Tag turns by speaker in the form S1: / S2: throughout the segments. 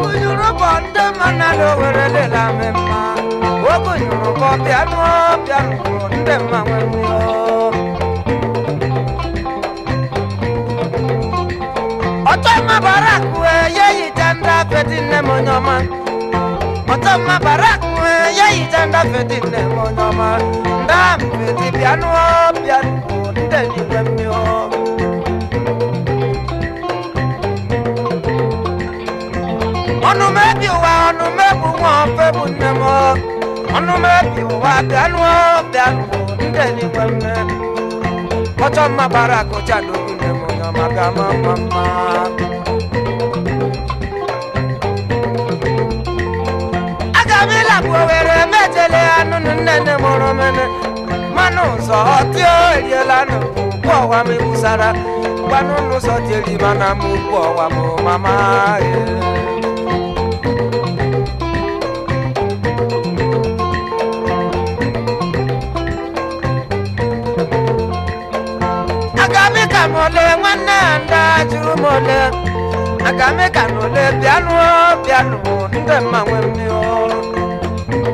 S1: ogunyuru bọ ndị mmanụ were lela m mma ogunyuru bọ bịanụ bịanụ ndị mma nwe mmiri ọtọ mma barak wee ye yita ndị afeti nne m onye ọma ọtọ mma barak wee ye yita ndị afeti nne m onye ọma ndị afeti bịanụ bịanụ ndị n'igwe mmiri ọnụ mebi ụwa ọnụ mebu nwa ofe bụ nne m ọnụ mebi ụwa bịanụ bịanụ ndị n'igwe mmiri ọtọ mma barak chadogwu nne m onye ọma bịa ma mma mma aga m ịlapụ owere metele anụ nne nne mụrụ mene mmanụ ụzọ ọtịo eriela nụ ụkwụ ọwa m ebusara gwanụ n'ụzọ tieri mana m ụkwụ ọwa m mama ee. agami ka m ole nwanne ya ndị a jụrụ m ole agami ka m ole bịanụ bịanụ ndị mma nwe mmiri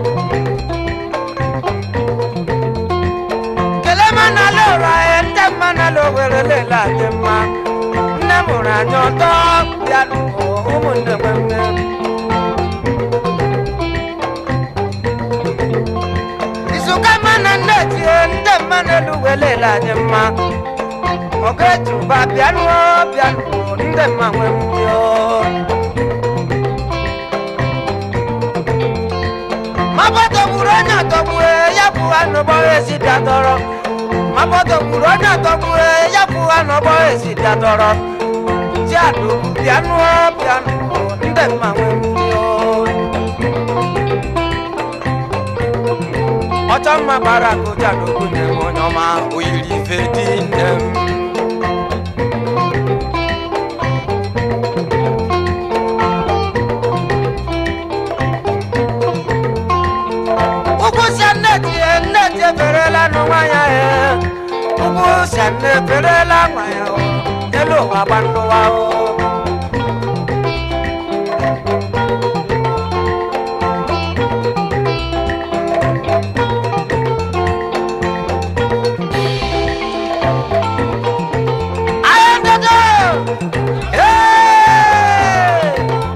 S1: kele m n'ala ụra ya ndị mma n'ala owere lele anyị mma nne m hụrụ anyị ọtọ bịanụ ụmụnne nwe mmiri izuka mma na nne tie ndị mma n'elu welele anyị mma ọ̀gẹ́jùbà bíánú bíánú ndé mà wẹ́ mú yọ. mabọ́tò wúrọ́ ní àtọ̀bù ẹ̀ yàbù ànàbọ̀ èsì dàtọ̀rọ̀. mabọ́tò wúrọ́ ní àtọ̀bù ẹ̀ yàbù ànàbọ̀ èsì dàtọ̀rọ̀. tí a dò bíánú bíánú ndé mà wẹ́ mú yọ. ọjọ́ mma bara kọjá lóko ní ẹ̀wọ̀n ọmọ òyìnbí fẹ́ dín dẹ́m. ugwu si nneti nneti eferela n'ụwa ya ee ugwu si nne eferela nwa ya o elu ụwa gba ndụwa o Ayé dodo! Hey!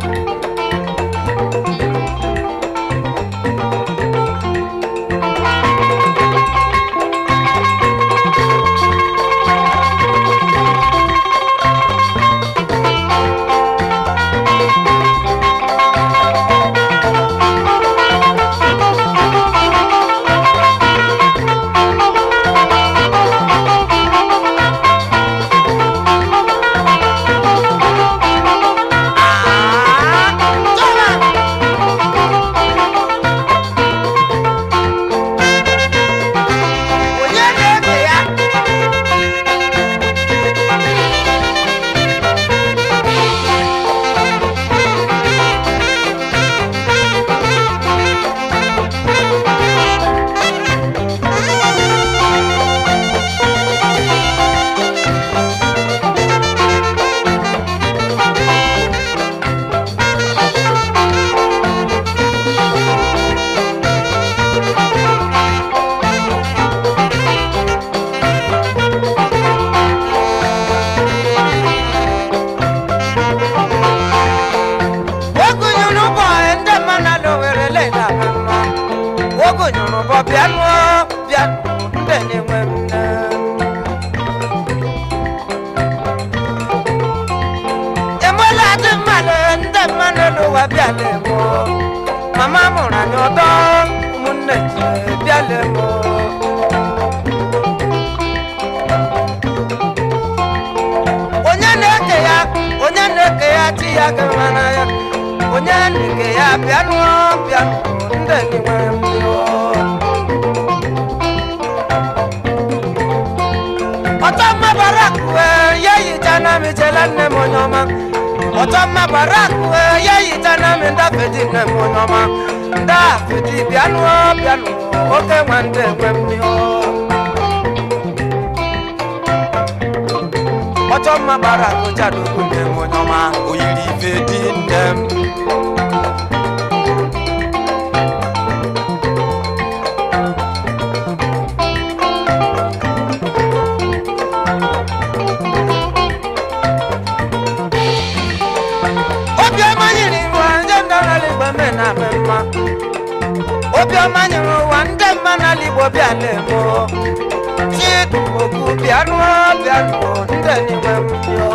S1: Ah! Toma! Onye na-ebe ya? ogunyunu bọ ndị mmanụ ala owere lela mma ogunyunu bọ bịanụ bịanụ ndị na-enwe nne emela dị mmadụ ndị mmanụ ala ụwa bịala emo mama mụrụ anyị ọdọ ụmụnne ji bịala emo onye na-eke ya onye na-eke ya chi ya gama n'anya onye na-eke ya bịanụ bịanụ ndị gị nwere mmiri ọtọ mma barak wee ya yicha na m ichela nne m onye ọma ọtọ mma barak wee ya yicha na m ndafedi nne m onye ọma ndafedi bịanụ bịanụ oke nwa ndị enwe mmiri ọjọ́ mma bara akụcha n'okwu nne m onye ọma oyiri ife dị nne m na-eme mma obiọma nyere ụwa ndị mma n'ala igbo bịa na-eme chidokwu bịanụ bịanụ ndị n'ime mmụọ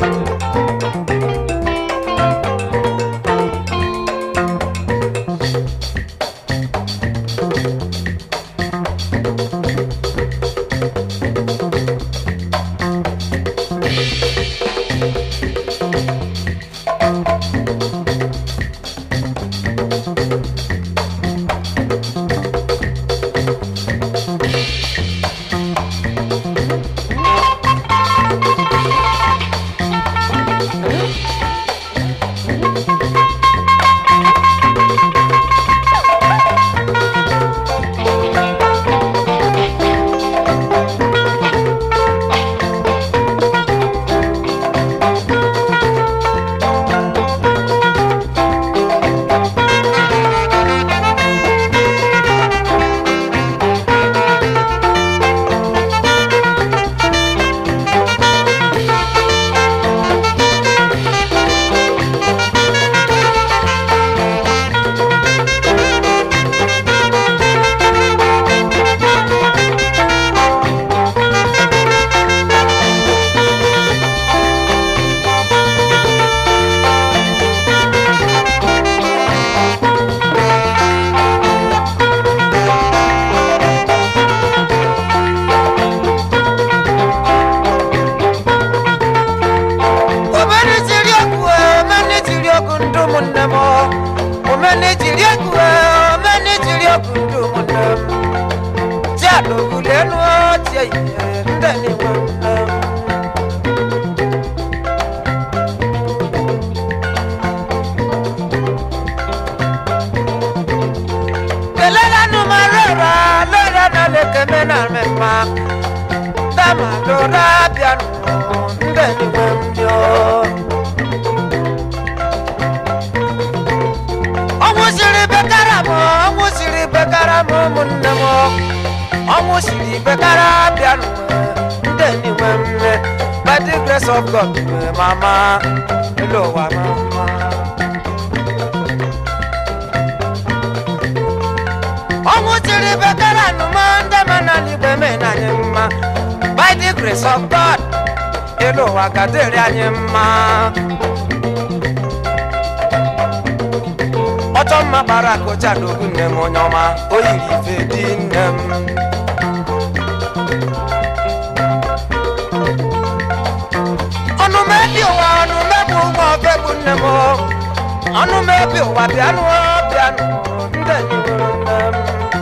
S1: omeni jiri egwu omeni jiri egwu ndị ụmụnne m omeni jiri egwu omeni jiri egwu ndị ụmụnne m ji adogulenu tie ihe ndị n'ime nne m kelelanu ma rora lora na lekeme na mmemme dama lora bịanụ ndị n'ime mmụọ ọnwụ siri bekara m ọnwụ siri bekara m ụmụnne m ọnwụ siri bekara bịanụ ndị n'ime mme by the grace of God mama elu ụwa mama ọnwụ siri bekara nụma ndị mana n'igwe mena anyị mma by the grace of God elu ụwa gadịrị anyị mma ọchọ mma kpara kocha n'ogu nne m onye ọma o yiri ife dị nne m ọnụ mebi ụwa ọnụ mebi ụgbọ ọbegbu nne m ọnụ mebi ụwa bịanụ bịanụ ndị enyi nwere nne m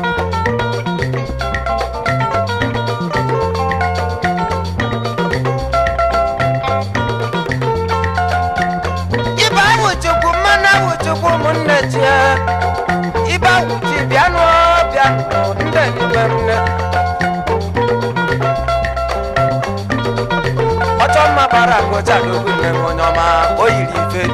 S1: ibe ahụ chukwu mmanụ ahụ chukwu ụmụnne tie ibe ahụ chi bịanụ bịanụ ndị n'ime nne ọchọ mma gbara agụcha n'ogwu nne m onye ọma o yiri ife